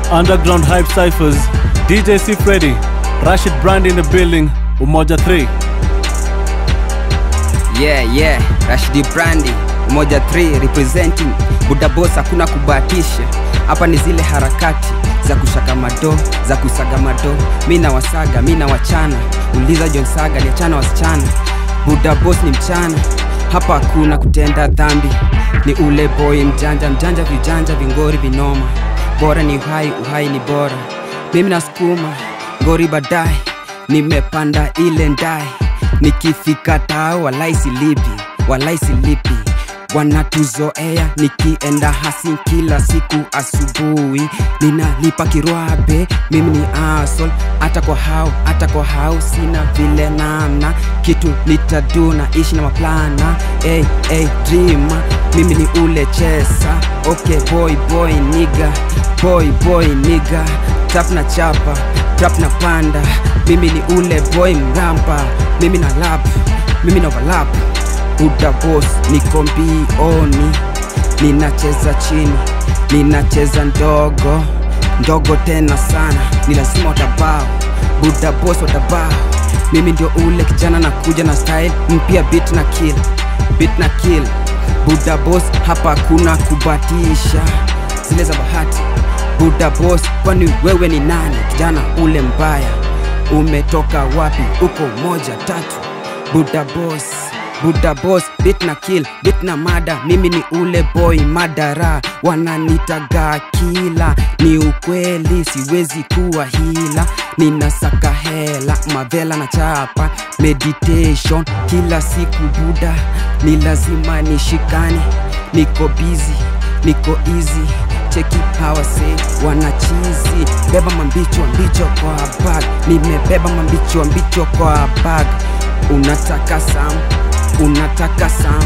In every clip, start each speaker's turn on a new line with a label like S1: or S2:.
S1: Underground Hype Cyphers, DJ C Freddy, Rashid Brand in the building, Umoja 3.
S2: Yeah, yeah, Rashidi Brandi, Umoja 3 representing Buda Boss, hakuna kubahatisha. Hapa ni zile harakati za kushaka mado, za kusaga mado. Mi na wasaga, mi na wachana. Uliza John Saga, liachana wasichana. Buda Boss ni mchana, hapa hakuna kutenda dhambi. Ni ule boy mjanja, mjanja vijanja, vingori vinoma. Bora ni uhai, uhai ni bora. Mimi nasukuma ngori baadaye, nimepanda ile ndai nikifika tao walai silipi walai silipi wanatuzoea nikienda hasi kila siku asubuhi ninalipa kirwabe mimi ni asol hata kwa hao hata kwa hao sina vile namna kitu nitadu na ishi na maplana hey, hey, dreamer mimi ni ule chesa okay boy boy niga boy boy niga tap na chapa trap na panda mimi ni ule boy mramba mimi na lap mimi na overlap buda boss niko mbioni ninacheza chini ninacheza ndogo ndogo tena sana ni lazima watabao buda boss watabao mimi ndio ule kijana nakuja na style mpya beat na kill beat na kill buda boss hapa hakuna kubatisha zile za bahati buda boss kwani wewe ni nani kijana ule mbaya umetoka wapi uko moja tatu buda boss buda boss bit na kill bit na mada mimi ni ule boy madara wananitaga kila ni ukweli siwezi kuwa hila ninasaka hela mavela na chapa meditation kila siku buda ni lazima nishikane niko busy niko easy cheki hawase wanachizi beba mambicho mbicho kwa bag nimebeba mambicho mbicho kwa bag unataka sam unataka sam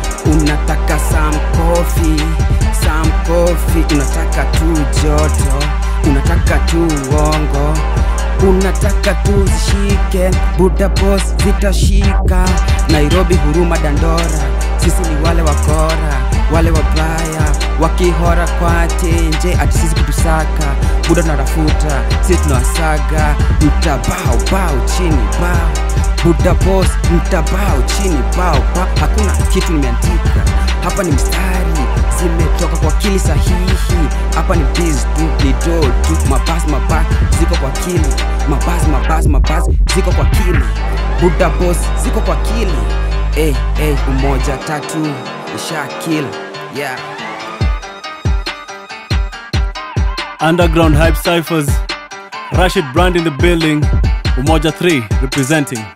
S2: unataka sam kofi sam kofi unataka tu joto unataka tu uongo unataka tu zishike buda boss zitashika nairobi huruma dandora sisi ni wale wakora wale wabaya wakihora kwa tenje ati sisi kutusaka buda tunatafuta sisi tunawasaga mtabao bao chini bao buda boss mtabao chini bao ba. hakuna kitu nimeandika hapa ni mstari zimetoka kwa kili sahihi hapa ni biz tu ni do tu mabas mabas ziko kwa kili mabas mabas mabas ziko kwa kili buda boss ziko kwa kili hey, hey, umoja tatu isha kill yeah
S1: Underground Hype Cyphers, Rashid Brand in the building, Umoja 3 representing.